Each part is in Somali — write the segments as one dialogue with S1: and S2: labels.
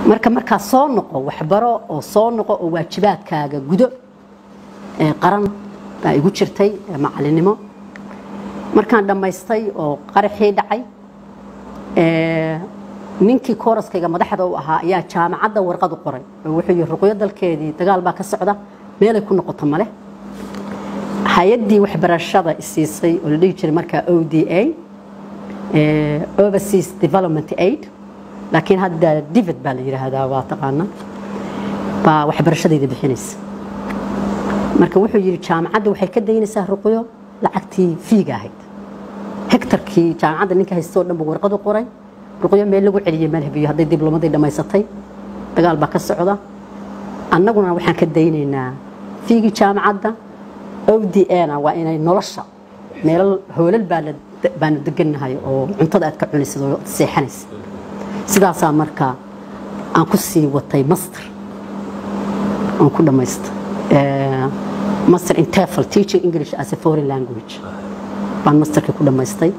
S1: marka markaa soo noqo waxbaro oo soo noqo oo waajibaadkaaga gudo ee qaran baa igu jirtay ee macalinimo markaan dhammaystay oo qaraxii dhacay ee, ninkii kooraskayga madaxda u ahaa ayaa jaamacadda warqad u qoray oo wuxuu yihi ruqyo dalkeedii dagaal baa ka socda meelay ku noqoto male hay-addii waxbarashada isiisay oo la dhihi jiray markaa o d a ee, overseas development aid laakiin hadda divid baa la yidhaahdaa waa taqaana baa waxbarashadayda bixinaysa marka wuxuu yidhi jaamacadda waxay ka daynaysaa ruqyo lacagtii fiiga ahayd hektarkii jaamacadda ninka haystoo dhan buu warqad u qoray ruqyo meel lagu celiyey malhabiyo hadday diblomadii dhammaysatay dagaal baa ka socda annaguna waxaan ka daynaynaa fiigii jaamacadda o d na waa inay nolosha meelal hoolal baa la- baanu degannahay oo cuntada aad ka cunaysid oo seexanaysa sidaasaa marka aan ku sii watay master aan ku dhammaysta Eh, master in TEFL teaching English as a foreign language baan masterkii ku dhammaystay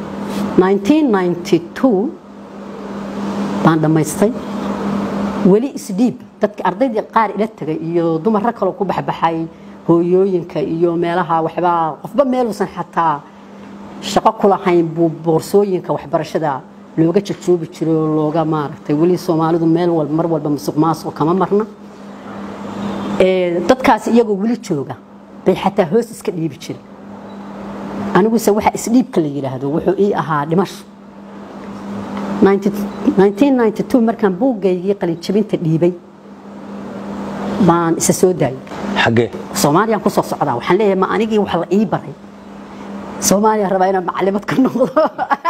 S1: 1992 baan dhammaystay weli isdhiib dadka ardaydii qaar ila tagay iyo dumarra kaloo ku baxbaxay hooyooyinka iyo meelaha waxbaa qofba meeluusan xataa shaqo ku lahayn buu boorsooyinka waxbarashada looga jajoobi jiray oo looga maaragtay weli soomaalidu meel walba mar walba musuq maasuq kama marna Ee, dadkaas iyagoo weli jooga bay xataa hoos iska dhiibi jiray aniguse waxa isdhiibka la yidhaahdo wuxuu ii ahaa dhimasho 1992 markaan buuggaygii qalinjabinta dhiibay baan isa soo daayay
S2: xaggee
S1: soomaaliyaan ku soo socdaa waxaan leeyahay ma anigii wax la ii baray soomaaliya rabaa inaan macalimad ka noqdo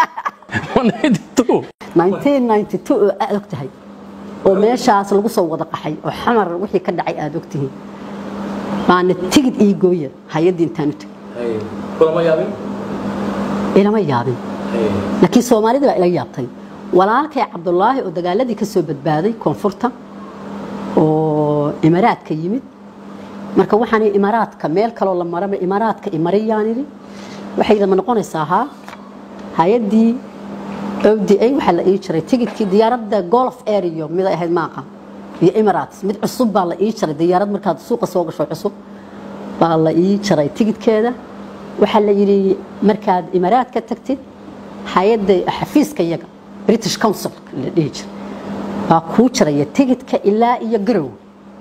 S2: 192
S1: 1992 oo aad og tahay oo meeshaas lagu soo wada qaxay oo xamar wixii ka dhacay aad og tihiin baana tigid ii gooya hay-addii intaan u tegay
S3: kulama yaabin
S1: ilama yaabin laakiin soomaalida baa ila yaabtay walaalkay cabdulaahi oo dagaaladii ka soo badbaaday koonfurta oo imaraadka yimid marka waxaan ihi imaraadka meel kaloo la maraba imaraadka imariyaan idhi waxay ma noqonaysaa haa hay-addii oda waxaa la ii jiray tigidkii diyaaradda golf ario mid ay ahayd maaqa iyo emirates mid cusub baa la ii jiray diyaarad markaad suuqa soo gasho cusub baa la ii jiray tigidkeeda waxaa la yidhi markaad imaraad ka tagtid hay-adda xafiiska iyaga british council la dhihi jiray baa kuu jiraya tigidka ilaa iyo garow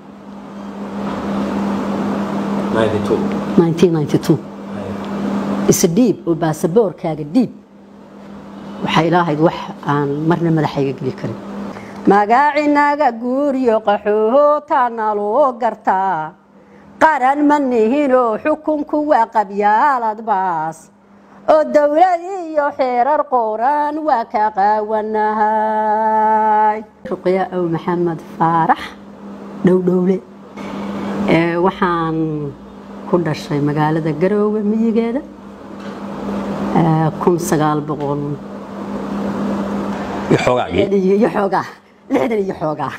S3: 92
S1: 1992 isdhiib oo baasaboorkaaga dhiib waxay ilaahayd wax aan marna madaxayga geli karin magaacinaga guuriyo qaxootaana loo gartaa qaran ma nihinoo xukunku waa qabyaalad baas oo dowlad iyo xeerar qoran waa ka qaawanahay ruqya ow maxamed faarax dhowdhowle Ee, waxaan ku dhashay magaalada garoowe miyigeeda ee, kun sagaal boqol
S2: iyo xoogaagii
S1: iyo iyo xoogaa lixdan iyo xoogaa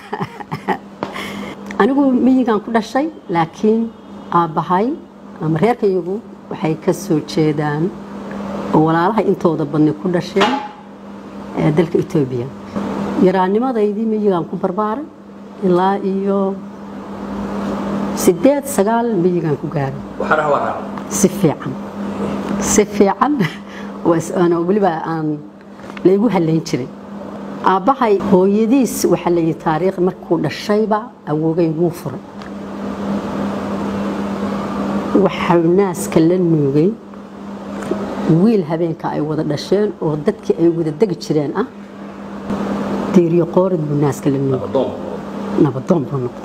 S1: anigu miyigaan ku dhashay laakiin aabbahay ama reerkayagu waxay ka soo jeedaan oo walaalahay intooda badni ku dhasheen ee dalka etoobiya yaraannimadaydii miyigaan ku barbaaray ilaa iyo sideed sagaal miyigaan ku gaaray
S3: waxaana waa raac
S1: si fiican si fiican was- ana weliba aan laygu halayn jiray aabbahay hooyadiis waxaa la yidhi taariikh markuu dhashayba awoogay wuu furay waxau naaska la nuugay wiil habeenka ay wada dhasheen oo dadkii ay wada degi jireen ah diiriyo qoorid buu naaska la nuugay
S3: adoon
S1: nabadoon buu noqday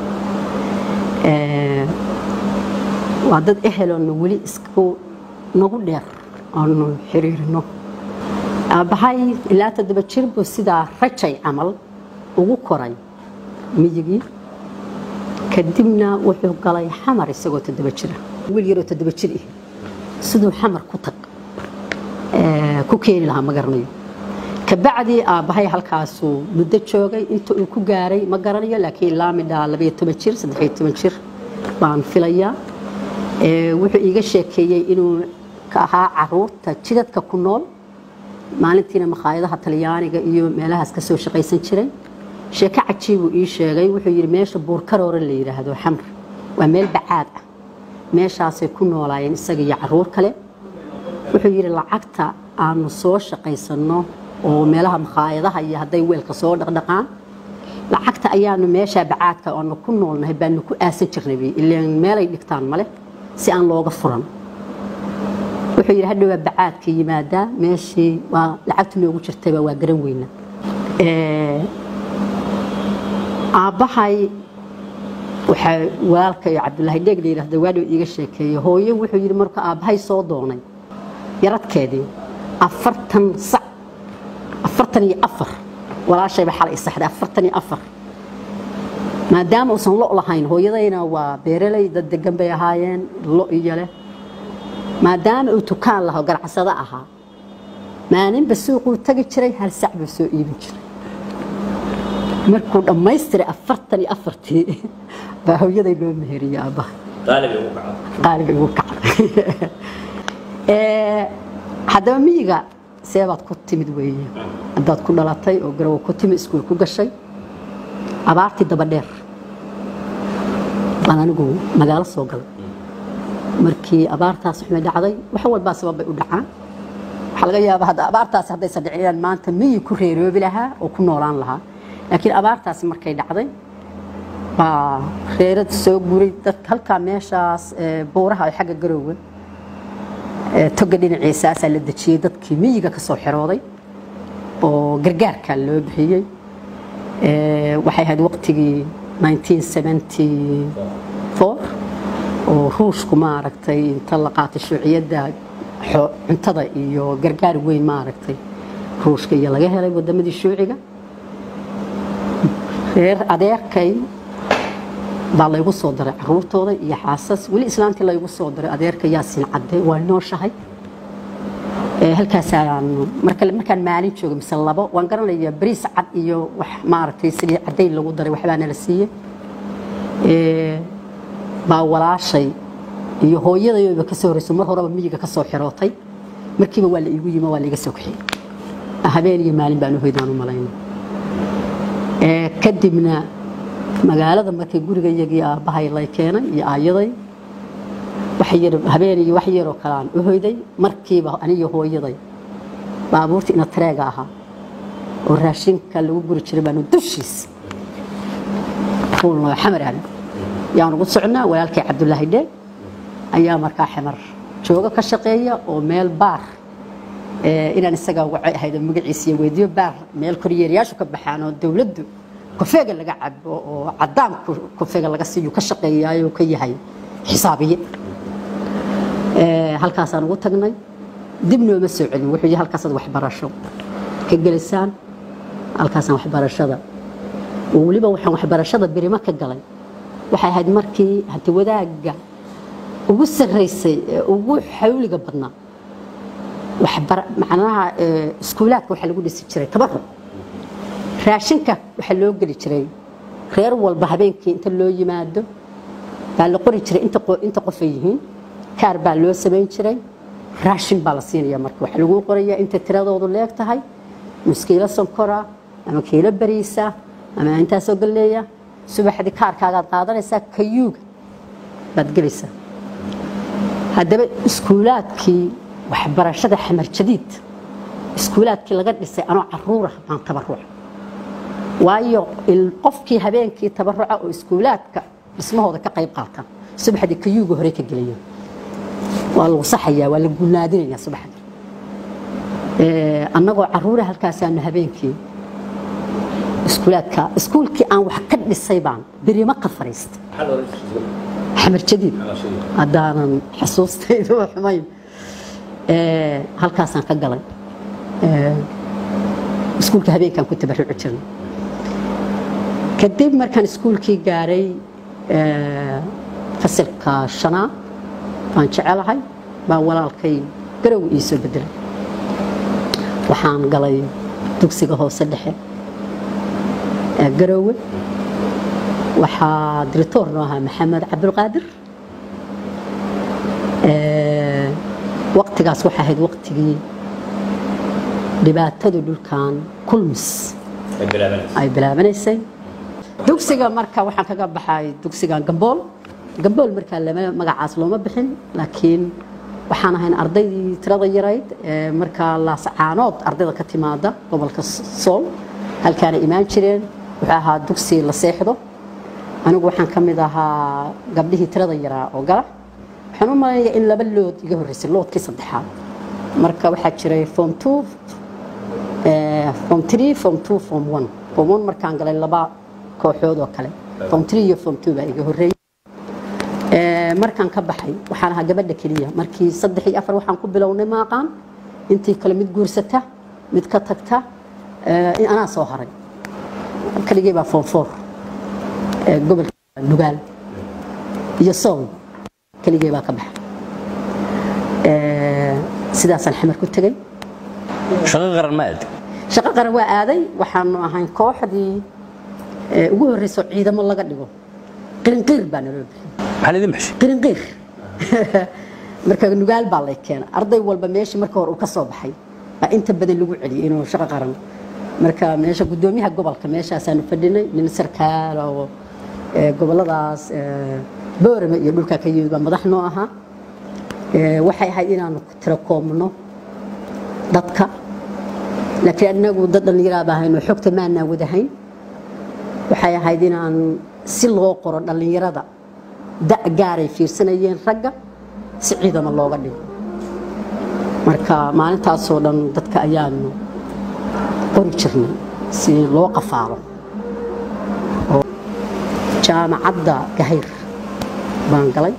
S1: Ee, waa dad eheloona weli isku nagu dheer aanu xiriirino aabbahay ilaa toddoba jir buu sidaa rajay camal ugu koray miyigii kadibna wuxuu galay xamar isagoo toddoba jira wiil yaroo toddoba jir ah siduu xamar ku tag ee, ku keeni lahaa ma garanayo kabacdii aabbahay halkaasuu muddo joogay inta uu ku gaaray ma garanayo laakiin ilaa midhaa labayo toban jir saddexiyo toban jir baan filayaa Ee, wuxuu iiga sheekeeyey inuu ka ahaa caruurta jidadka ku nool maalintiina makhaayadaha talyaaniga iyo meelahaas ka soo shaqaysan jiray sheeko cajiibuu ii sheegay wuxuu yidhi meesha buurkaroore la yidhaahdo xamr waa meel bacaad ah meeshaasay ku noolaayeen isaga iyo caruur kale wuxuu yidhi lacagta aanu soo shaqaysanno oo meelaha makhaayadaha iyo hadday weelka soo dhaqdhaqaan lacagta ayaanu meesha bacaadka aanu ku noolnahay baanu ku aasan jirnay ilaan meelay dhigtaan male si aan looga furan wuxuu yidhi hadhow waa bacaadka yimaadaa meeshii waa lacagtu noogu jirtayba waa garan weyna aabbahay waxaa walaalkay cabdulaahi dheeg la yidhahda waadhow iiga sheekeeye hooyo wuxuu yidhi marka aabbahay soo doonay yaradkeedii afartan sac afartan iyo afar walaashayba xalay saxday afartan iyo afar maadaama uusan lo lahayn hooyadayna waa beeraley dad degan bay ahaayeen lo iyo leh maadaama uu tukaan laho ganacsado ahaa maalinba suuquu tagi jiray hal sac buu soo iibin jiray markuu dhammaystiray afartan iyo afartii baa hooyaday loo meheriyey aabbaha qaaliga igu kacday haddaba miyiga seebaad ku timid weeye haddaad ku dhalatay oo garow ku timid iskuul ku gashay abaartii daba dheer baan anigu magaalo soo galay markii abaartaas xumay dhacday wax walbaa sababbay u dhacaan waxaa laga yaabaa hadda abaartaasi haddaysan dhicin inaan maanta miyi ku reeroobi lahaa oo ku noolaan lahaa laakiin abaartaasi markay dhacday baa reerad soo guuray dadka halkaa meeshaas buuraha ay xagga garowga toga dhinaciisaasaa la dejiyey dadkii miyiga ka soo xirooday oo gargaarka loo bixiyey waxay ahayd waqtigii 1974 oo ruushku maaragtay inta la qaatay shuuciyadda cuntada iyo gargaar weyn maaragtay ruushka iyo laga helay wadamadii shuuciga reer adeerkay baa laygu soo daray caruurtooda iyo xaasas weli islaantii laygu soo daray adeerka yaasin cadde waa nooshahay halkaasaan markaan maalin jooga mise labo waan garanayaa bariis cad iyo wax maaragtay sidii caddayn lagu daray waxbaana la siiyey baa walaashay iyo hooyadayba ka soo horreyso mar horeba miyiga ka soo xirootay markiiba waa la iigu yimi waa laiga soo kaxiyey habeen iyo maalin baan uhoydaan u malayna kadibna magaalada markii gurigayagii aabbahay lay keenay iyo aayaday habeen iyo wax yaroo kale aan u hoyday markiiba aniyo hooyaday baabuurta ina tareega ahaa oo raashinka lagu guri jiray baanu dushiis fuulnoo xamar aan yaan ugu socnaa walaalkay cabdulaahi dheeg ayaa markaa xamar jooga ka shaqeeya oo meel baar inaan isagaa wacay ahayd oo magaciisa iyo weydiyo baar meel koryeerayaashu ka baxaan oo dowladdu kofeega laga cabo oo cadaan kofeega laga siiyo ka shaqeeyaayo ka yahay xisaabiye halkaasaan ugu tagnay dib nooma soo celin wuxuu yihi halkaasaad waxbarasho ka gelisaan halkaasaan waxbarashada oo weliba waxaan waxbarashada birimo ka galay waxay ahayd markii hanti wadaagga ugu sarraysay ee ugu xawliga badnaa macnaha iskuulaadka waxaa lagu dhisi jiray tabaruc raashinka waxaa loo geli jiray reer walba habeenkii inta loo yimaado baa la qori jiray inta qofay yihiin kaar baa loo samayn jiray raashin baa la siinaya marka waxaa lagu qorayaa inta tiradoodu leeg tahay nus kiilo sonkora ama kiilo bariisa ama intaasoo galleeya subaxdii kaarkaagaad qaadanaysaa kayuuga baad gelaysaa haddaba iskuulaadkii waxbarashada xamar jadiid iskuulaadkii laga dhisay anoo caruurah baan tabaruca waayo qofkii habeenkii tabaruca oo iskuulaadka dhismahooda ka qayb qaata subaxdii kayuuga hore ka gelaya waa lagu saxayaa waa la gunaadinayaa subaxdii annagoo caruura halkaasaanu habeenkii iskuulaadka iskuulkii aan wax ka dhisay baan birimo ka fariistay xamar jadiid haddaanan xusuustaydu xumayn halkaasaan ka galay iskuulka habeenkaan ku tabaruci jirnay kadib markaan iskuulkii gaaray fasilka shanaad baan jecelahay baa walaalkay garow ii soo bedelay waxaan galay dugsiga hoose dhexe ee garoowe waxaa diritoor noo ahaa maxamed cabdulqaadir waqtigaas waxay ahayd waqtigii dhibaatadu dhulkan kulmis ay bilaabanaysay dugsiga marka waxaan kaga baxay dugsigan gambool gambool markaa lama magacaas looma bixin laakiin waxaan ahayn ardaydii tirada yarayd ee markaa laascaanood ardayda ka timaada gobolka sool halkaana imaan jireen wuxuu ahaa dugsi la seexdo anigu waxaan ka mid ahaa gabdhihii tirada yaraa oo gala waxaan u malaynayaa in laba lood iga horreysay loodkii saddexaad marka waxaa jiray form two form three form two form one form one markaan galay laba kooxood oo kale form three iyo form two baa iga horreeyay markaan ka baxay waxaan ahaa gabadha keliya markii saddex iyo afar waxaan ku bilownay maaqaan intii kale mid guursata mid ka tagta anaa soo haray keligii baa form four gobolka nugaal iyo sool keligii baa ka baxay sidaasaan xamar ku tegey
S2: shaqo qaran ma aad
S1: shaqo qaran waa aaday waxaanu ahayn kooxdii ugu horreysoo ciidamo laga dhigo qirinqiir baa naloo bixiyey
S2: maxaa idin baxshay
S1: qirinqiir marka nugaal baa lay keena arday walba meeshii marka hore uu ka soo baxay baa inta badan lagu celiyay inuu shaqo qaran marka meesha guddoomiyaha gobolka meeshaasaanu fadhinay nin sarkaal oo goboladaas boorame iyo dhulkaa ka yimid baa madax noo ahaa waxay ahayd inaanu tiro koobno dadka laakiin anagu dad dhallinyaraa baa ahayn oo xogta maanaa wadahayn waxay ahayd inaan si loo qoro dhallinyarada da' gaaray fiirsanayeen ragga si ciidama looga dhigo marka maalintaasoo dhan dadka ayaanu qori jirnay si loo qafaalo jaamacadda gahayr baan galay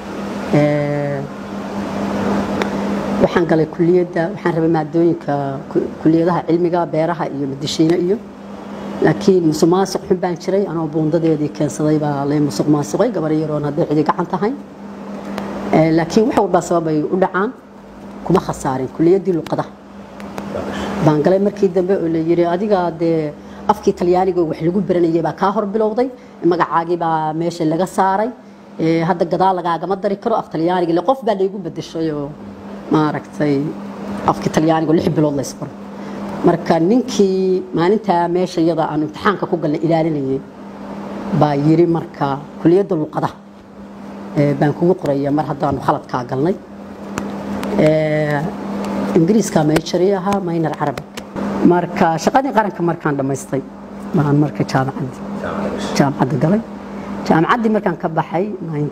S1: waxaan galay kuliyadda waxaan rabay maadooyinka kuliyadaha cilmiga beeraha iyo madishiine iyo laakiin musuq maasuq xun baan jiray anoo buundadeedii keensaday baa lay musuq maasuqay gabar yaroon hadday cidi gacan tahay laakiin wax walbaa sababay u dhacaan kuma khasaarin kuliyaddii luqadaha baan galay markii dambe oo la yidhi adiga dee afkii talyaaniga wax lagu baranayay baa kaa hor bilowday magacaagii baa meesha laga saaray hadda gadaal lagaagama dari karo af talyaaniga le qof baa laygu bedeshay oo maaragtay afkii talyaaniga lix bilood la isbaro marka ninkii maalintaa meesha iyada aan imtixaanka ku galnay ilaalinayay baa yiri marka kuliyadda luqadaha baan kugu qoraya mar haddaanu khaladkaa galnay ingiriiska mayjari ahaa maynar carabi marka shaqadii qaranka markaan dhammaystay baan marka jaamacaddii jaamacadda galay jaamacaddii markaan ka baxay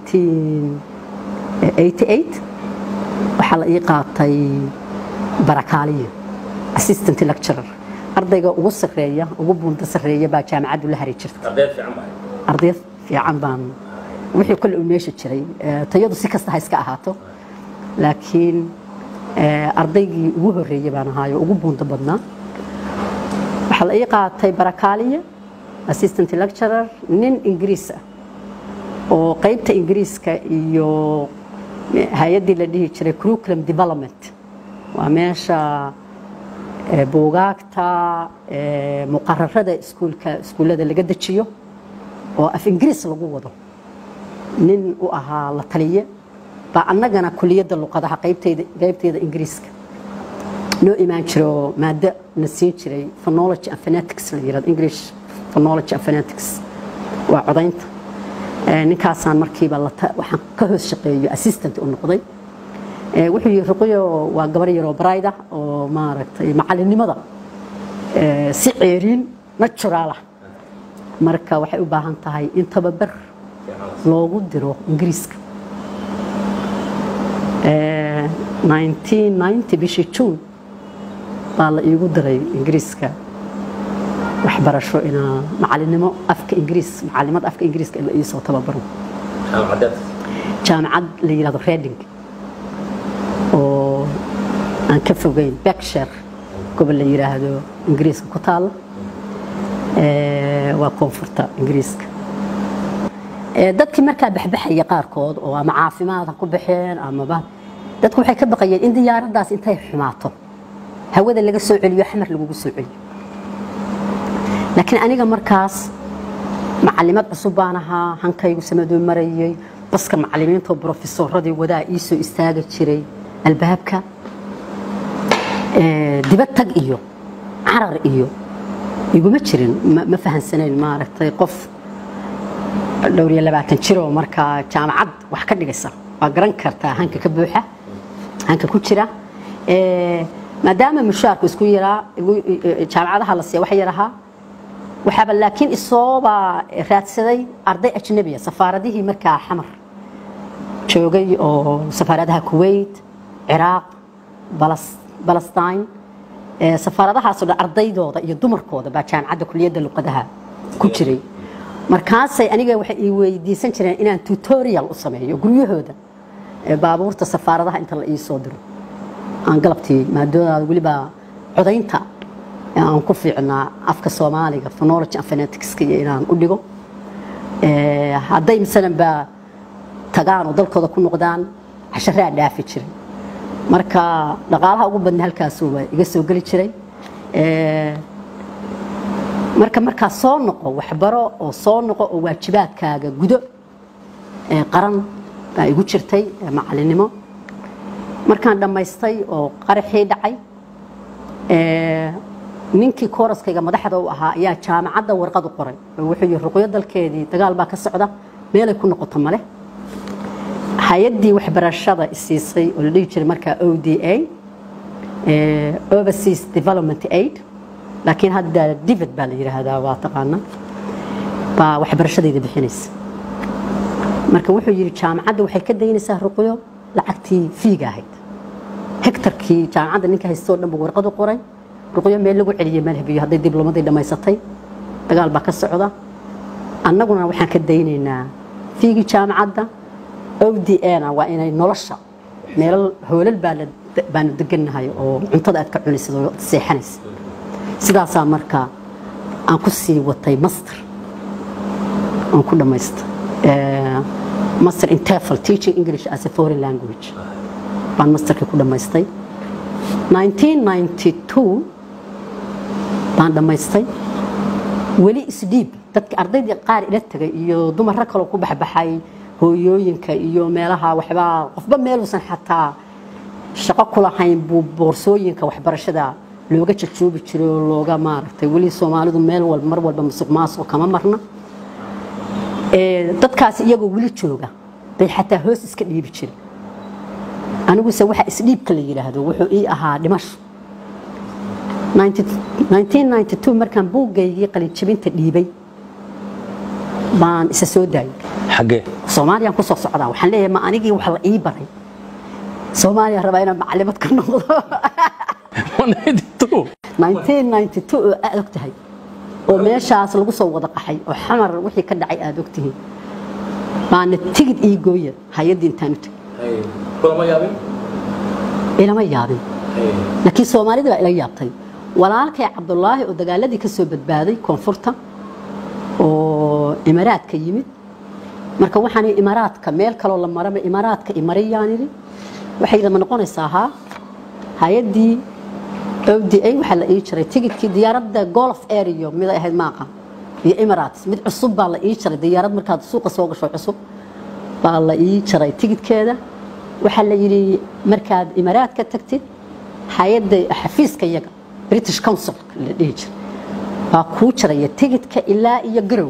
S1: 1988 waxaa la ii qaatay barakaaliya assistant lecturer ardayga ugu sarreeya ugu buunta sarreeya baa jaamacaddu la hari jirta arday fiican baan wixii kole uu meesha jiray tayadu si kasta ha iska ahaato laakiin ardaygii ugu horreeyey baan ahaayo ugu buunta badnaa waxaa la ii qaatay barakaaliya assistant lecturer nin ingiriis ah oo qaybta ingiriiska iyo hay-addii la dhihi jiray curriculum development waa meesha buugaagta muqararada iskuulka iskuullada laga dejiyo oo af ingiriis lagu wado nin u ahaa la taliye baa annagana kuliyadda luqadaha qaybteyda qaybteyda ingiriiska noo imaan jiro maado na siin jiray phonology and phonetics la yirahdo english phonology and phonetics waa codaynta ninkaasaan markiiba waxaan ka hoos shaqeeyo assistant u noqday wuxuu yiri ruqyo waa gabar yaroo barayda oo maaragtay macalinimada si ceeriin natural ah marka waxay u baahan tahay in tababar loogu diro ingiriiska 1990 bishii juun baa la iigu diray ingiriiska waxbarasho inaa macalinimo afka ingiriis macalimad afka ingiriiska in la iisoo tababaro jaamacad la yidhahdo reding oo aan ka fogeyn berkshire gobol la yidhaahdo ingiriiska ku taalla waa koonfurta ingiriiska dadkii markaa baxbaxaya qaarkood oo ama caafimaad ha ku baxeen amaba dadku waxay ka baqayeen in diyaaraddaas intay xumaato hawada laga soo celiyo xamar lagugu soo celiyo laakiin aniga markaas macalimad cusub baan ahaa hankaygu samadoo marayay baska macalimiinta oo brofesoradii wadaa ii soo istaagi jiray albaabka dibad tag iyo carar iyo iguma jirin ma ma fahansanayn maaragtay qof dhowr iyo labaatan jiroo markaa jaamacad wax ka dhigaysa waa garan kartaa hanka ka buuxa hanka ku jira Eh, maadaama mushaarku isku yaraa igu- jaamacadaha la siiya wax yar ahaa waxaaba laakiin isooba raadsaday arday ajnabiya safaaradihii markaa xamar joogay oo safaaradaha kuwait ciraaq Balas- balestine Eh, safaaradahaasoo dhan ardaydooda iyo dumarkooda baa jaamacadda kuliyadda luqadaha ku jiray markaasay aniga waxay ii weydiisan jireen inaan tutorial u sameeyo guryahooda eh, baabuurta safaaradaha inta la ii soo diro aan galabtii maadoodaada weliba codaynta ee aan ku fiicnaa afka soomaaliga phonology and phonetics iyo inaan u dhigo Eh, hadday masalan ba tagaan oo dalkooda ku noqdaan casharaa dhaafi jiray marka dhaqaalaha ugu badna halkaasuuba iga soo geli jiray Eh, marka markaa soo noqo waxbaro oo soo noqo oo waajibaadkaaga gudo ee qaran baa igu jirtay ee macalinimo markaan dhammaystay oo qaraxii dhacay ee, ninkii kooraskayga madaxda u ahaa ayaa jaamacadda warqad u qoray oo wuxuu yihi ruqyo dalkeedii dagaal baa ka socda meelay ku noqoto male hay-addii waxbarashada isiisay oo la dhihi jiray markaa o d a eh, overseas development aid laakiin hadda divid baa la yidhaahdaa waa taqaana baa waxbarashadayda bixinaysa marka wuxuu yidhi jaamacadda waxay ka daynaysaa ruqyo lacagtii fiiga ahayd hektarkii jaamacadda ninka haystoo dhan buu warqad u qoray ruqyo meel lagu celiyey malhabiyo hadday diblomadii dhammaysatay dagaal baa ka socda annaguna waxaan ka daynaynaa fiigii jaamacadda o d na waa inay nolosha meelal hoolal baa la- baanu degannahay oo cuntada aad ka cunaysid oo seexanaysid sidaasaa marka aan ku sii watay master aan ku dhammaysta Eh, master in TEFL teaching English as a foreign language baan masterkii ku dhammaystay 1992 baan dhammaystay weli isdhiib dadka ardaydii qaar ila tagay iyo dumarro kaloo ku baxbaxay hooyooyinka iyo meelaha waxbaa qofba meeluusan xataa shaqo ku lahayn buu boorsooyinka waxbarashada looga jajoobi jiray oo looga maaragtay weli soomaalidu meel walba mar walba musuq maasuq kama marna Ee, dadkaas iyagoo weli jooga bay xataa hoos iska dhiibi jiray aniguse waxa isdhiibka la yidhaahdo wuxuu ii ahaa dhimasho 1992 markaan buuggaygii qalinjabinta dhiibay baan isa soo daayay
S2: xaggee
S1: soomaaliyaan ku soo socdaa waxaan leeyahay ma anigii wax la ii baray soomaaliya rabaa inaan macalimad ka noqdo
S2: 192
S1: 1992 oo aad og tahay oo meeshaas lagu soo wada qaxay oo xamar wixii ka dhacay aad og tihiin baana tigid ii gooya hay-addii intaan u tegay
S3: kulama yaabin
S1: ilama yaabin laakiin soomaalida baa ila yaabtay walaalkay cabdulaahi oo dagaaladii ka soo badbaaday koonfurta oo imaaraadka yimid marka waxaan ihi imaaraadka meel kaloo la maraba imaaraadka imarayaan idhi waxay idama noqonaysaa haa hay-addii ODA waxaa la ii jiray tigidkii diyaaradda golf area mid ay ahayd maaqa iyo emirates mid cusub baa la ii jiray diyaarad markaad suuqa soo gasho cusub baa la ii jiray tigidkeeda waxaa la yidhi markaad imaaraadka tagtid hay-adda xafiiska iyaga british council la dhihi jiray baa kuu jiraya tigidka ilaa iyo garow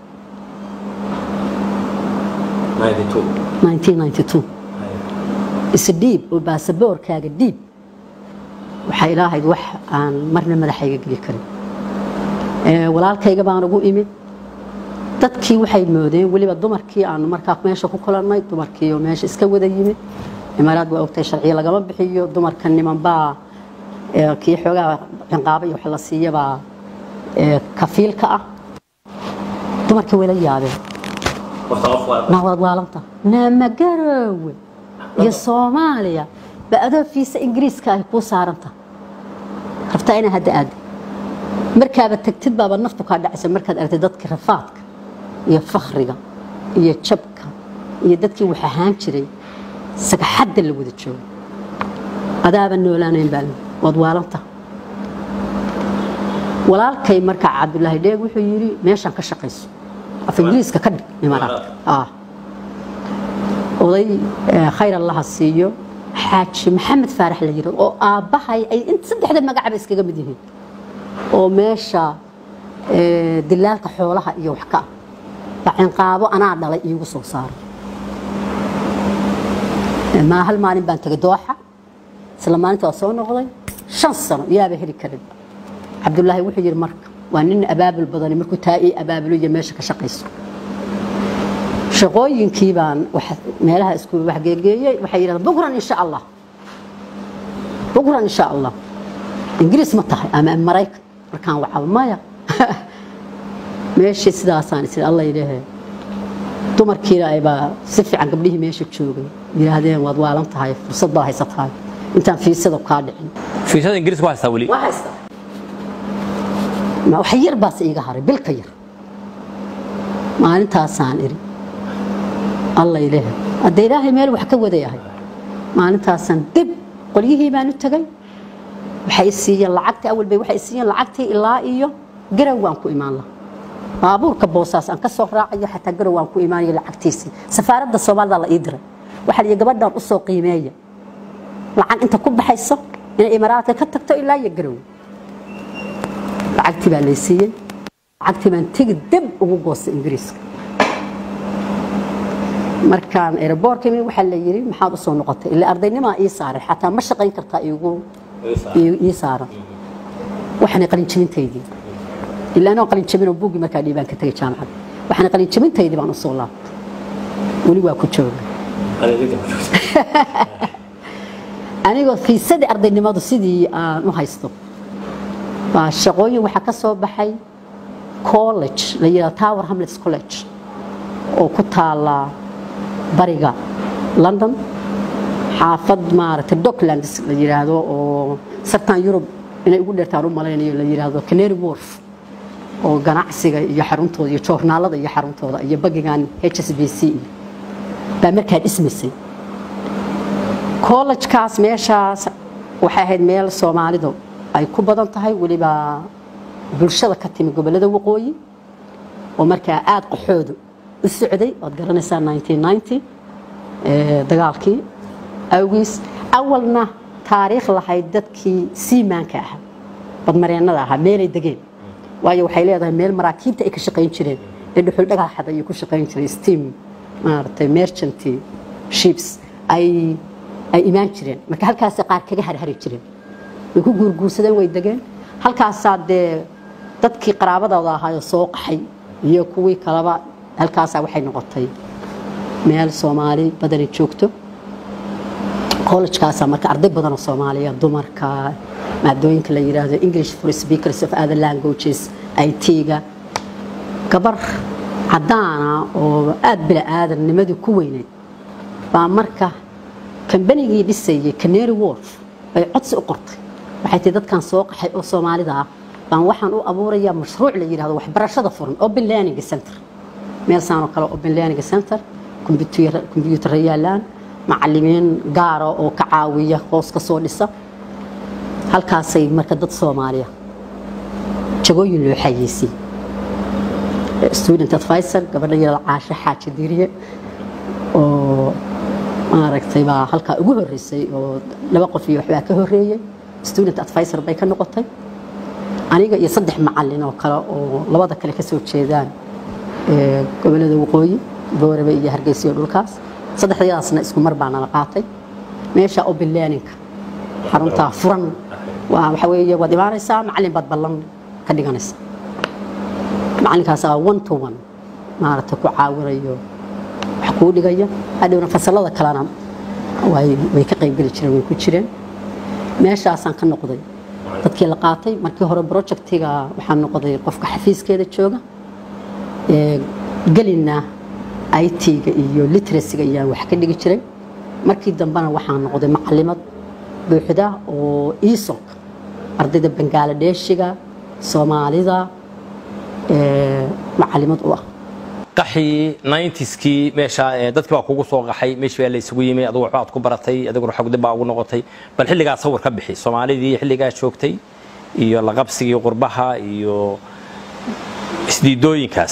S3: 92
S1: 1992 isdhiib oo baasaboorkaaga dhiib waxay ilaahayd wax aan marna madaxayga geli karin Ee, walaalkayga baan ugu imid dadkii waxay moodeen weliba dumarkii aanu markaa meesha ku kulannay dumarkii oo meesha iska wada yimid imaaraad waa ogtay sharciya lagama bixiyo dumarka nimanbaa ee, kii xoogaa cinqaaba iyo wax la siiyabaa ee, kafiilka ah dumarkii wayla yaabeen
S3: horta qof waa
S1: naawad waalanta naamagarowe iyo soomaaliya ba adoo fiisa ingiriiska ay kuu saaranta rabtaa inaa hadda aado markaaba tagtid baaba naftu kaa dhacaysa markaad aragtid dadka rafaadka iyo fakhriga iyo jabka iyo dadkii wax ahaan jiray sagaxadda la wada joogo adaaba noolaanayn baa waad waalanta walaalkay markaa cabdulaahi dheeg wuxuu yidhi meeshaan ka shaqayso af ingiriiska ka dhig imaaraadka ah oday eh, khayr allaha siiyo xaaji maxamed faarax la yidhi oo aabbahay ay in saddexda magacaba iskaga mid yihiin oo meesha ee, dilaalka xoolaha iyo wax ka ah baa cinqaabo anaa dhalay iigu soo saaray Ee, maa hal maalin baan tegay dooxa isla maalinta waa soo noqday shan sano yaaba heli karin cabdulaahi wuxuu yidhi marka waa nin abaabul badani markuu taa ii abaabulo iyo meesha ka shaqayso shaqooyinkii baan wax- meelaha isku waxgeegeeyey waxay yidhahdeen bukran insha allah bukran insha allah ingiriis ma tahay ama maraykan markaan wacaba maya meeshii sidaasaan isiri alla yidhaahe dumarkiina aybaa si fiican gabdhihii meesha joogay yidhaahdeen waad waalan tahay fursad baa haysatahay intaan fiisada kaa dhicin
S2: fiisada ingiriiska waa haystaa weli
S1: waa haystaa ma wax yar baase iiga haray bilka yar maalintaasaan iri alla ilaahay hadda ilaahay meel wax ka wadayahay maalintaasaan dib qolyihii baan u tegay waxay i siiyeen lacagtii awal bay waxay i siiyeen lacagtii ilaa iyo garow waan ku imaan lahaa baabuurka boosaas aan ka soo raacayo xataa garow waan ku imaanayo lacagtiisii safaaradda soomaalida la ii diray waxaa la yidhi gabadhan u soo qiimeeya lacag inta ku baxayso inay imaaraadka ka tagto ilaa iyo garow lacagtii baa lay siiyey lacagtii baan tegi dib ugu goostay ingiriiska markaan aeroboortka imi waxaa la yidhi maxaad usoo noqotay ilaa ardaynnimaa ii saaray xataa ma shaqayn kartaa iigu ii- ii saaran waxaanay qalinjabintaydii ilaa anoo qalinjabinoo buuggii markaa dhiibaan ka tegay jaamacadda waxaanay qalinjabintaydii baan usoo laabtay weli waa ku jooga
S3: أنا اللي قلت
S1: anigoo fiisadii ardaynimadu sidii aan u haysto baa shaqooyin waxaa ka soo baxay college la yidhahdo tower hamlets college oo ku taala bariga london xaafad maaragtay docklands la yidhaahdo oo sartan yurub inay ugu dheertaan u malaynayo la yidhaahdo canary wharf oo ganacsiga iyo xaruntooda iyo joornaalada iyo xaruntooda iyo bagigan h s b c iyo baa markaa dhismaysay kollejkaas meeshaas waxay ahayd meel soomaalidu ay ku badan tahay weliba bulshada ka timi gobollada waqooyi oo markaa aada qaxoodu u socday ood garanaysaa 1990 ee, dagaalkii awgiis awalna taariikh lahayd dadkii siimaanka ahaa badmareennada ahaa meelay degeen waayo waxay leedahay meel maraakiibta ay ka shaqayn jireen ee dhuxul dhagaxad ayay ku shaqayn jiray steam maaragtay merchant ships ay ay imaan jireen marka halkaasay qaar kaga harhari jireen way ku guurguursadeen way degeen halkaasaa dee dadkii qaraabadooda ahaayoo soo qaxay iyo kuwii kaleba halkaasaa waxay noqotay meel soomaali badani joogto college-kaasaa marka arday badan oo soomaaliya dumarka maadooyinka la yidhaahdo english for speakers of other languages it-ga gabar caddaana oo aada bila aadannimadii ku weyneyd baa marka kambanigii dhisayay canary wharf bay codsi u qortay waxay tii dadkan soo qaxay oo soomaalida ah baan waxaan u abuurayaa mashruuc la yidhahdo waxbarashada furan open learning center meel saan oo kale open learning center computer- computer yaalaan macalimiin gaara oo ka caawiya hoos ka soo dhisa halkaasay marka dad soomaaliya jagooyin loo xayeysiyey student advisor gabadha yada caasho xaaji diiriye oo maaragtay baa halkaa ugu horeysay oo laba qof iyo waxbaa ka horeeyey student advisor bay ka noqotay aniga iyo saddex macalin oo kale oo labada kale ka soo jeedaan ee, gobollada waqooyi boorebe iyo hargeysa iyo dhulkaas saddexdayadaasna isku mar baa nala qaatay meesha open learning-ka xaruntaa furan waa waxa weeye waad imaanaysaa macalin baad ballan ka dhiganaysaa macalinkaasaa one to one maaragtay ku caawinayo wax kuu dhigaya hadhowna fasalada kalena way way ka qaybgeli jireen way ku jireen meeshaasaan ka noqday dadkii la qaatay markii hore projectiga waxaan noqday qofka xafiiskeeda jooga ee gelina it-ga iyo literacyga ayaan wax ka dhigi jiray markii dambena waxaan noqday macalimad buuxda oo iisoc ardayda bangaaladheeshiga soomaalida ee macalimad u ah
S2: qaxii 90skii meesha ee, dadkii baa kugu soo qaxay meeshii baa la isugu yimi adigu waxba aad ku baratay adiguna xog dib baa ugu noqotay bal xilligaa sawir ka bixi soomaalidii xilligaa joogtay iyo la qabsigii qurbaha iyo isdiidooyinkaas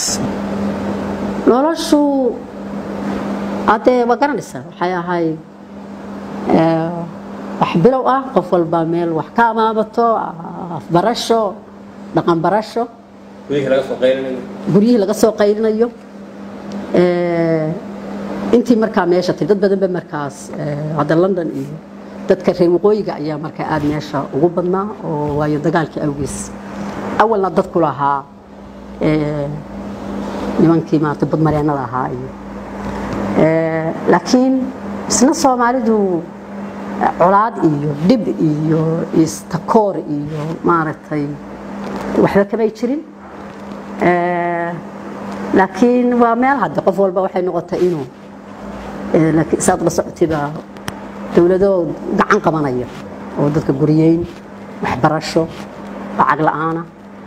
S1: noloshu haddee waa garanaysaa waxay ahayd ee, wax bilow ah qof walba meel wax ka amaabato afbarasho dhaqan barasho
S2: gurihii laga soo qaylinayo
S1: guryihii laga soo qaylinayo Eh, intii markaa meesha tiri dad badan ba markaas eh, hadda london iyo dadka reer waqooyiga ayaa markaa aad meesha ugu badnaa oo waayo dagaalkii awgiis awalna dadku lahaa eh, nimankii maarata badmareennada ahaa iyo Eh, laakiin isna soomaalidu eh, colaad iyo dhib iyo istakoor iyo maaragtay waxba kamay jirin Eh, laakiin waa meel hadde qof walba waxay noqotay inuu eh, laakiin saad la socotiba dowlado gacan qabanaya oo dadka guriyeyn waxbarasho lacag la'aana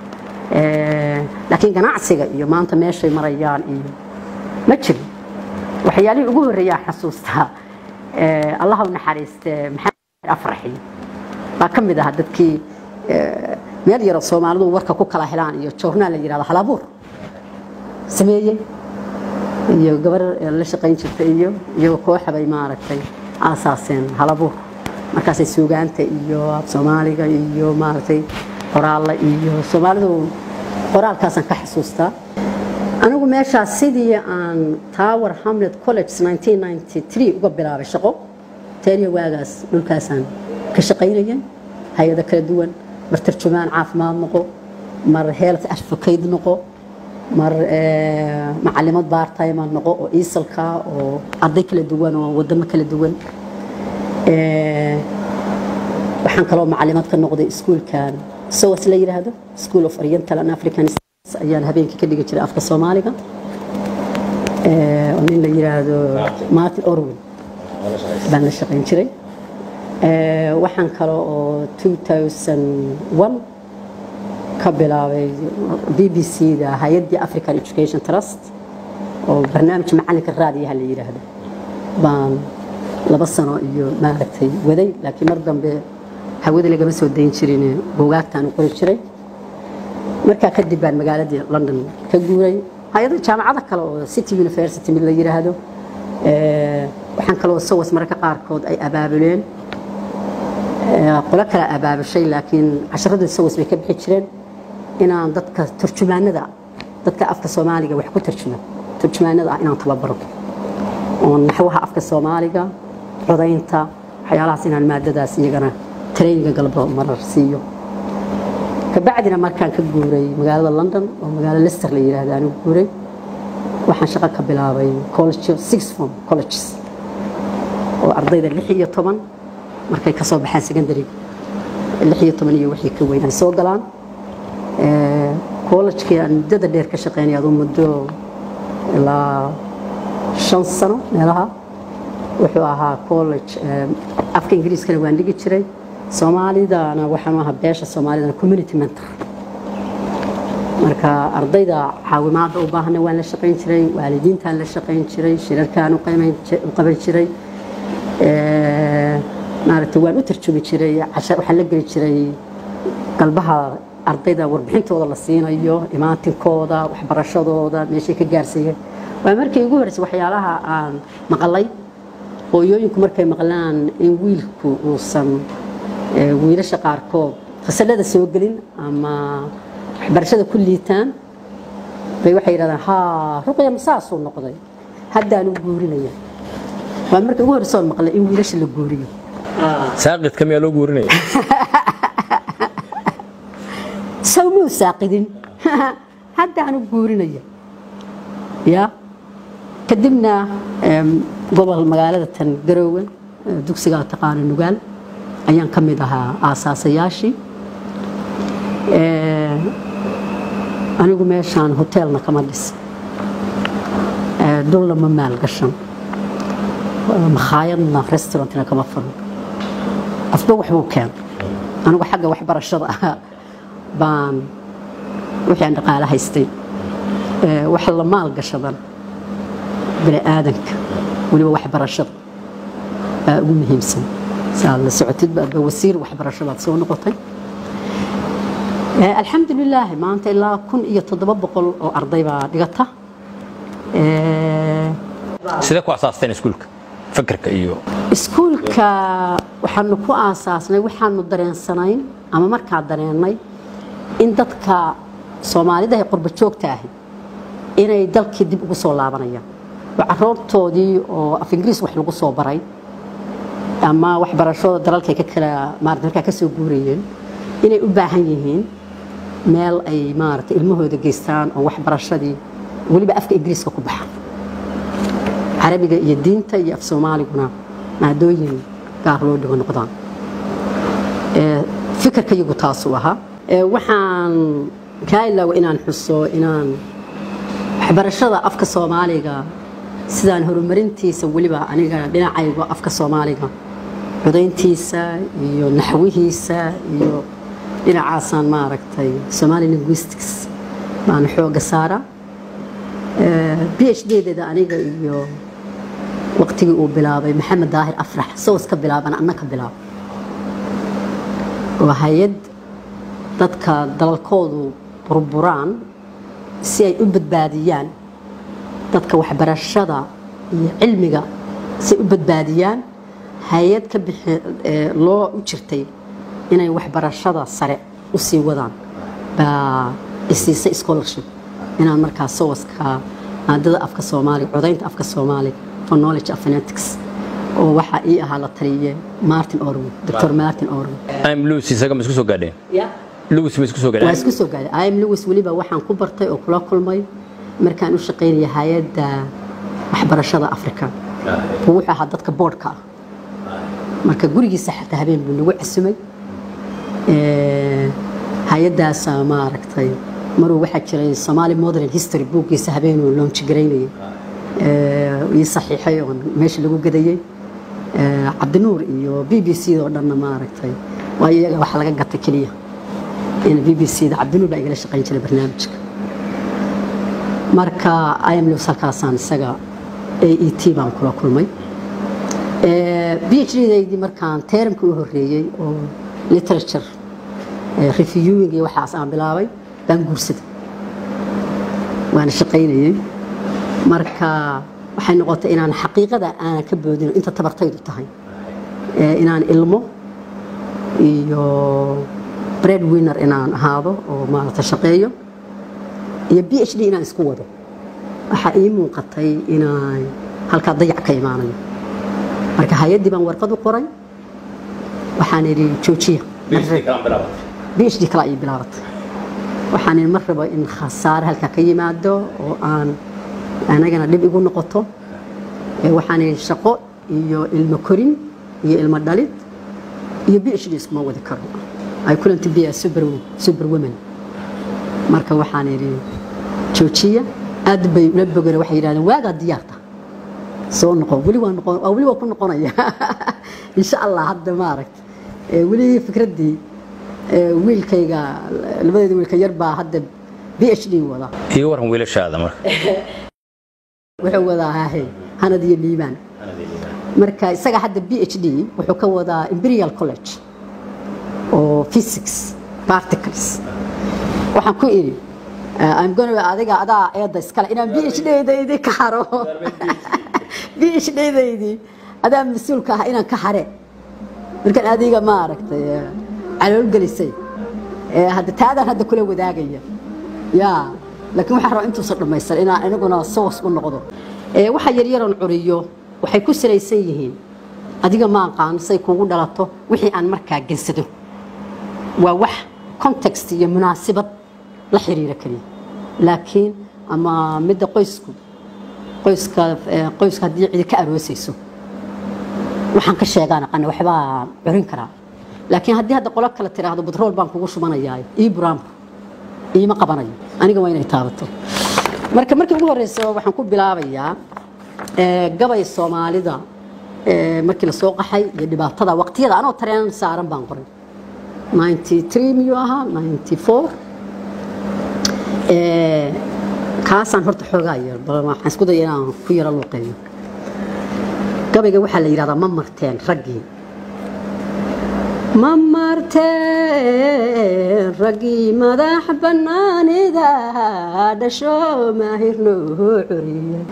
S1: Eh, laakiin ganacsiga iyo maanta meeshay marayaan iyo ma jirin waxyaalihii ugu horreeyaa xasuustaa eh, allaha u naxariiste maxamed afraxi baa ka mid ahaa dadkii eh, meel yaroo soomaalidu warka ku kala helaan iyo joornaal la yidhahdo halabuur sameeyey iyo gabar la shaqayn jirta iyo iyagoo kooxa bay maaragtay aasaaseen halabuur markaasay suugaanta iyo af soomaaliga iyo maaragtay qoraalla iyo soomaalidu qoraalkaasaan ka xasuustaa anigu meeshaas sidii aan tower hamlet college 1993 uga bilaabay shaqo teeriya waagaas dhulkaasaan ka shaqaynayay hay-ado kala duwan mar tarjumaan caafimaad noqo mar health advocate noqo mar eh, macalimad bartime noqo oo iisalka oo arday kala duwan oo wadamo kala duwan Eh, waxaan kaloo macalimad ka noqday iskuulkan sowas la yidhaahdo school of oriental and african Studies ayaan habeenkii ka dhigi jiray afka soomaaliga Eh, oo nin la yidhaahdo martin orwin baan la shaqayn jiray Eh, waxaan kale oo 2001 ka bilaabay b b c da hay-addii african education trust oo barnaamij macalinka raadiyaha la yidhaahdo baan laba sano iyo maaragtay waday laakiin mar dambe hawada lagama soo dayn jirin buugaagtaan u qori jiray markaa kadib baan magaaladii london ka guuray hay-ada jaamacada kale oo city university mid la yidhaahdo Eh, waxaan kaloo sawas mararka qaarkood ay abaabuleen Eh, qolo kale abaabushay laakiin casharadii sawas bay ka bixi jireen inaan dadka turjumaanada dadka afka soomaaliga wax ku tarjuma turjumaanada ah inaan tababaro oo naxwaha afka soomaaliga codaynta waxyaalahaas inaan maadadaas iyagana traininga galbo marar siiyo kabacdina markaan ka guuray magaalada london oo magaalo leicester la yidhaahdo aan u guuray waxaan shaqo ka bilaabay college six form colleges oo ardayda lix iyo toban markay ka soo baxaan secondary lix iyo toban iyo wixii ka weyn ay soo galaan Eh, college-kii aan muddada dheer ka shaqeynay aduu muddo ilaa shan sano meelaha wuxuu ahaa college eh, afka ingiriiskana waan dhigi jiray soomaalidana waxaan u ahaa beesha soomaalidana community mentor marka ardayda caawimaada u baahna waan la shaqayn jiray waalidiintaan la shaqayn jiray shirarkaan u qaymayn ji- u qaban jiray Eh, maaragtay waan u tarjumi jiray cashar waxaan la geli jiray galbaha ardayda warbixintooda la siinayo imaantinkooda waxbarashadooda meeshay ka gaarsiiyeen waa markii ugu horreysay waxyaalaha aan maqalay hooyooyinku markay maqlaan in wiilku uusan eh, wiilasha qaarkood fasalada soo gelin ama waxbarashada ku liitaan bay waxay yidhahdaan haa ruqya masaasuu noqday haddaan u guurinaya waa markii ugu horreysay oon maqlay in wiilasha la guuriyo
S2: saaqidka miyaa loo guurinaya
S1: sawmuu saaqidin haddaan u guurinaya ya kadibna em, gobol magaalada tan garoowe eh, dugsiga taqaano nugaal ayaan ka mid ahaa aasaasayaashii Eh, anigu meeshaan hoteelna kama dhis Eh, dhulna ma maalgashan Eh, makhaayadna restaurantna kama furan afba waxbuu keen anigu xagga waxbarashada ah baan wixii aan dhaqaale haystay Eh, wax la maalgashadan bini aadanka weliba waxbarashada baa ugu muhiimsan saa la socotid baadba wasiir waxbarasho baad soo noqotay Eh, alxamdulilaahi maanta ilaa kun iyo toddoba boqol oo arday baa dhigata Eh,
S2: sidee ku asaasteen iskuulka fakarka iyo
S1: iskuulka waxaanu ku aasaasnay waxaanu dareensanayn ama markaa dareennay in dadka soomaalida ee qurba joogta ahi inay dalkii dib ugu soo laabanayaan oo caruurtoodii oo af ingiriis wax lagu soo baray ama waxbarashada dalalkay ka kala maarata markaa ka soo guurayeen inay u baahan yihiin meel ay maarata ilmahooda geystaan oo waxbarashadii weliba afka ingiriiska ku baxa carabiga iyo diinta iyo af soomaaliguna maadooyin gaar loo dhigo noqdaan Ee, fikirka iyagu taasuu ahaa Ee, waxaan kaa ilaawa inaan xuso inaan waxbarashada afka soomaaliga sidaan horumarintiisa weliba aniga dhinacayga afka soomaaliga codayntiisa iyo naxwihiisa iyo dhinacaasaan maaragtay somali linguistics baan xooga saara b h d-deeda aniga iyo waqtigii uu bilaabay maxamed daahir afrax soos ka bilaaban anna ka bilaab waa hay-ad dadka dalalkoodu burburaan si ay u badbaadiyaan dadka waxbarashada iyo cilmiga si ay u badbaadiyaan hay-ad ka bixi ee loo u jirtay inay waxbarashada sare u sii wadaan baa isiisay scholarship inaan markaa sowaska maadada afka soomaaliga codaynta afka soomaaliga for knowledge of phonetics oo waxaa ii ahaa la taliye martin orwood dr martin orwood
S2: am lucy isaga ma isku soo gaadheen lucy ma isku soo
S1: waa
S2: gaadheen
S1: isku soo gaaday im lewis weliba waxaan ku bartay oo kula kulmay markaan u shaqaynaya hay-adda waxbarashada africa buu wuxuu ahaa dadka boodhka ah marka gurigiisa xataa habeen buu nagu casumay Ee, hay-addaasa maaragtay maruu waxaa jiray somali modern history buuggiisa habeenuu loonji garaynayay Ee, ii saxiixay oo meesha lagu gadayey Ee, cabdinuur iyo b b c oo dhanna maaragtay waa iyaga wax laga gatay keliya in b b c da cabdinuur baa igala shaqayn jiray barnaamijka marka im lewis halkaasaan isaga a e t baan kula kulmay b h d-daydii markaan teeramkii u horeeyey oo literature eh, reviewing iyo waxaas aan bilaabay baan guursaday waana shaqaynayey marka waxay noqotay inaan xaqiiqada aanan ka boodino inta tabartaydu tahay Eh, inaan ilmo iyo bread winner inaan ahaado oo maarata shaqeeyo iyo b h d inaan isku wado waxaa ii muuqatay inaan halkaa dayac ka imaanayo marka hay-addii baan warqad u qoray waxaan idhi joojiya b h d kala ii bilaabatay waxaan idhi mar rabo in khasaare halkaa ka yimaado oo aan anagana dhib igu noqoto Ee, waxaan idhi shaqo iyo ilmo korin iyo ilmo dhalid iyo b h d iskuma wadi karo I couldn't be a super, super woman marka waxaan idhi joojiya aad bay ula bogeen waxay yidhahdeen waagaa diyaarta soo noqo weli waa noqon waa weli waa ku noqonaya insha allah hadda maaragta ee weli fikraddii ee wiilkayga labadeeda wiilka yar baa hadda b h d wada
S2: iga waran wiilashaada marka
S1: wuxuu wadaa hahe hanad iyo liibaan marka isaga hadda b h d wuxuu ka wadaa imperial college oo physics particles waxaan ku idhi uh, I'm gonna adiga adaa eedda iskale inaan b h d-daydii ka haro b h d-daydii adaa mas-uulka ah inaan ka hare markaan adiga maaragtay eh, calool gelisay Eh, hadda taadaan hadda kula wadaagaya ya laakiin waxaan rabaa intuusan dhammaysan inaan aniguna soos u noqdo Eh, waxa yaryaroon curiyo waxay ku salaysan yihiin adiga ma aqaan say kugu dhalato wixii aan markaa gensado waa wax context iyo munaasibad la xiriira keliya laakiin ama midda qoysku qoyska eh, qoyska haddii cidi ka aroosayso waxaan ka sheegaan aqana waxbaa curin karaa laakiin haddii hadda qolo kale tiraahdo batrool baan kugu shubanayaa ii buraanbu iima qabanayo aniga waa inay taabato marka markii ugu horeysa waxaan ku bilaabayaa eh, gabay soomaalida eh, markii la soo qaxay iyo dhibaatada waqtiyada anoo tareen saaran baan qoray 93 miyuu ahaa 94 Eh, kaasaan horta xoogaa yar bal waxaan isku daya inaan ku yaro luuqeeyo gabayga waxaa la yidhahdaa ma marteen raggii ma marteen raggii madax bannaanida dhasho maahirnoo curiya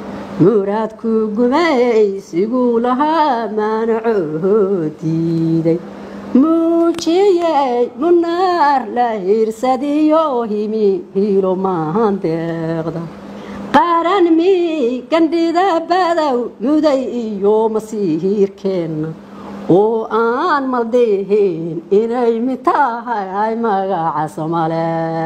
S1: muraadku gumaysiguu lahaa maanacoo diiday muujiyey munaar la hiirsadiyo himi hiilo maahan deeqda qaran mi gandhida badow muday iyo masiihiirkeenna oo aan maldihin inay mid tahay magaca somale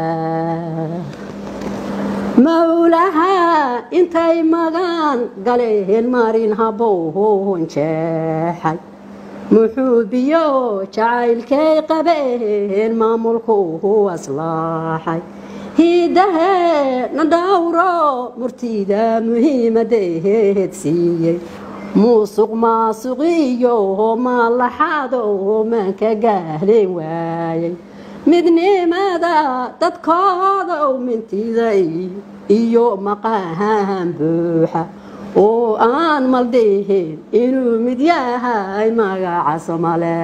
S1: mawlaha intay magaan galeen marin habowhon jeexay muxuu biyo jacaylkay qabeen maamulkuhu aslaaxay hiidahee na dhawro murtida muhiimadeed siiyey muusuq maasuqiyo maalaxaado maanka gaaleen waayay midnimada dadkooda mintiday iyo maqahan buuxa oo aan maldihin inuu mid yahay magaca somale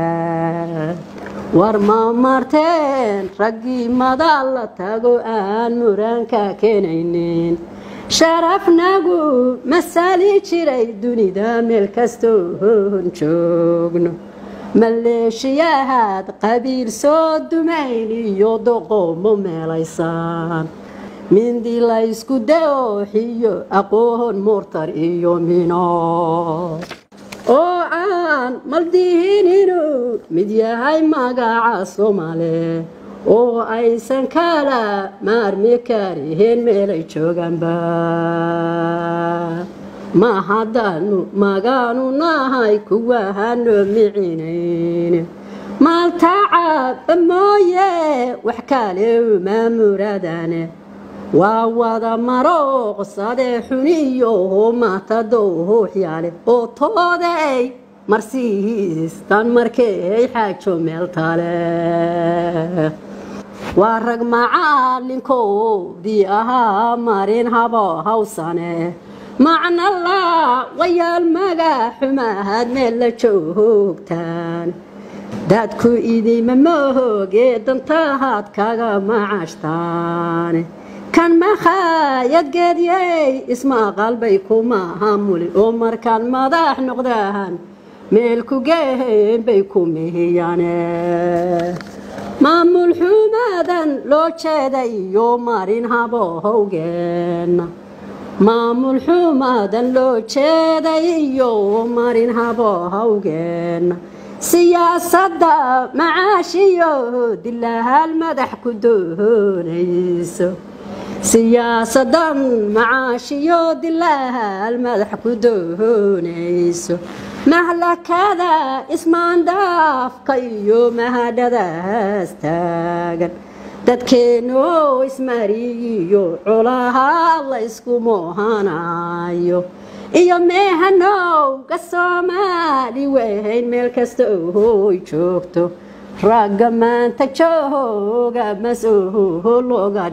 S1: war ma marteen raggii madal la tago aan muranka keenaynin sharafnagu masali jiray dunida meel kastoon joogno maleeshiyahaad qabiil soo dumayn iyo doqomo meelaysaan mindi laysku dooxiyo aqoon murtar iyo mino oo aan maldihin inuu mid yahay magaca somale oo aysan kala maarmi kariheen meelay joogaanba ma haddaanu magaanu nahay kuwahano micinayn maaltacaba mooye wax kale uma muradane waa wada marooqsadee xuniyo matadooxyaale oo tooday marsiistan markay xaajo meel tale waa rag macalinkoodii ahaa marin habo hawsane macnala wayaal magaxumahad meel la joogtaan dadku idima mooge dantahaad kaga macashtaan kan makhaayad geedyey ismaqal bay ku mahamulin oo markaan madax noqdaan meel ku gehen bay ku mihiyane maamul xumadan loo jeeda iyo marin habohowgeenna maamul xumadan loo jeeday iyo marin habohowgeenna siyaasadda macaashiyo dilahaal madax ku doonayso siyaasadan macaashiyo dilahaal madax ku doonayso mahlakada ismaandhaafka iyo mahadhadaas taagan dadkeennoo ismariyiyo colaha la ysku moohanayo iyo meehanowga soomaali weyn meel kasta oy joogto ragga maanta jooga mas-oho looga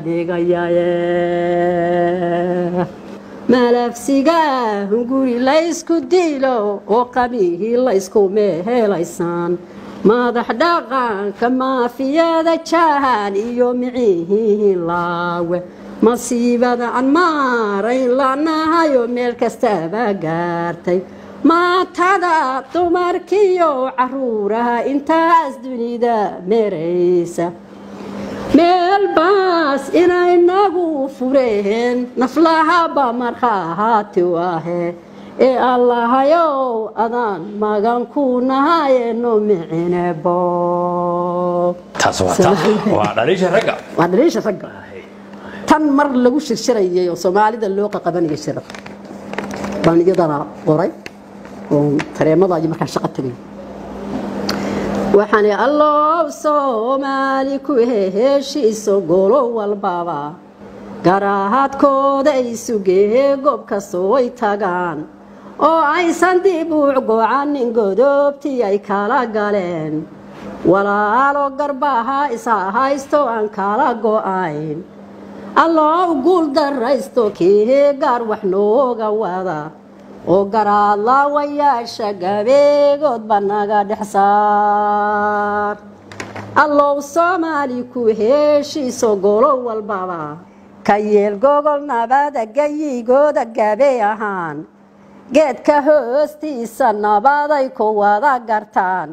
S1: dhigayaye malafsiga hunguri laysku dilo oo qabihii laysku meehelaysaan madax dhaqanka maafiyada jahan iyo micihiin laawe masiibada aan maarayn lanahayo meel kastaba gaartay maatada dumarkiyo caruuraha intaas dunida meeraysa meel baas inaynagu fureen naflahaba markhahaati ahe ee allahayow adaan magan ku nahayeno micinebo
S2: taas waa ta waa dhaliisha ragga
S1: waa dhaliisha ragga tan mar lagu shirshirayay oo soomaalida loo qaqabanaya shirab baan iyadana qoray oo tareemada iyo markaan shaqo tegay waxaan allow soomaali ku heshiiso golo walbaba garaahadkooda isugehe goob kastoo ay tagaan oo aysan dib u gocanin godoobtii ay kala galeen walaalo garbaha isa haysto aan kala go'ayn alloo guul daraysto kii gaar wax nooga wada oo garaadlaawayaasha gabeegoodba naga dhex saar allow soomaali ku heshiiso golo walbaba ka yeel gogol nabada gayigooda gabey ahaan geedka hoostiisa nabaday ku wada gartaan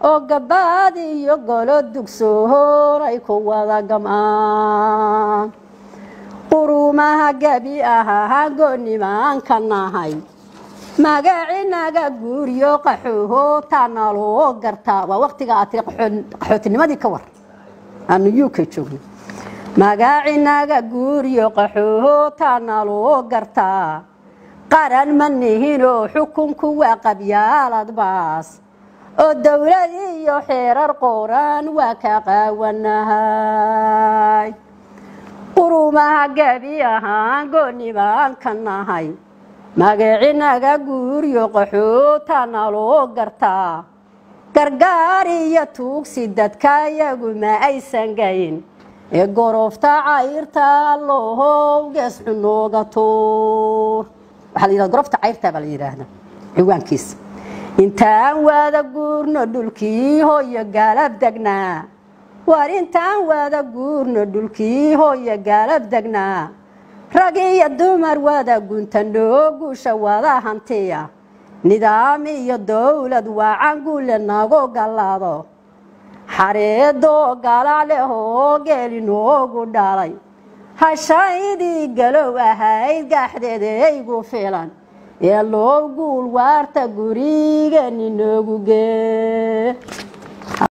S1: oo gabaad iyo golo dugsoor ay ku wada gam'aan quruumaha gebi ahaa goonimaanka nahay magacinaga guuryo qaxooho taana loo gartaa waa waqtiga aad tiri qaxootinimadii ka war aanu uk joogno magacinaga guuryo qaxooho taana loo gartaa qaran ma nihinoo xukunku waa qabyaalad baas oo dowlad iyo xeerar qoran waa ka qaawanahay quruumaha gebi ahaan goonibaan ka nahay magacinaga guuryo qaxootana loo gartaa gargaar iyo tuugsi dadka yagu ma aysan gayn ee gorofta cayrta lohow gees cunooga tuur waxaa la yidhahda gorofta cayrta baa la yidhaahdaa ciwaankiisa intaan wada guurno dhulkii hooyo gaalab degnaa war intaan wada guurno dhulkii hooyo gaalab degnaa rag iyo dumar wada guntandhoo guusha wada hantiya nidaam iyo dowlad waacan guule nagu gallado xareedoo galac leh oo geeli noogu dhalay hashaydii galow ahayd gaaxdeedaygu filan ee loo guul waarta gurigeeni noogu gee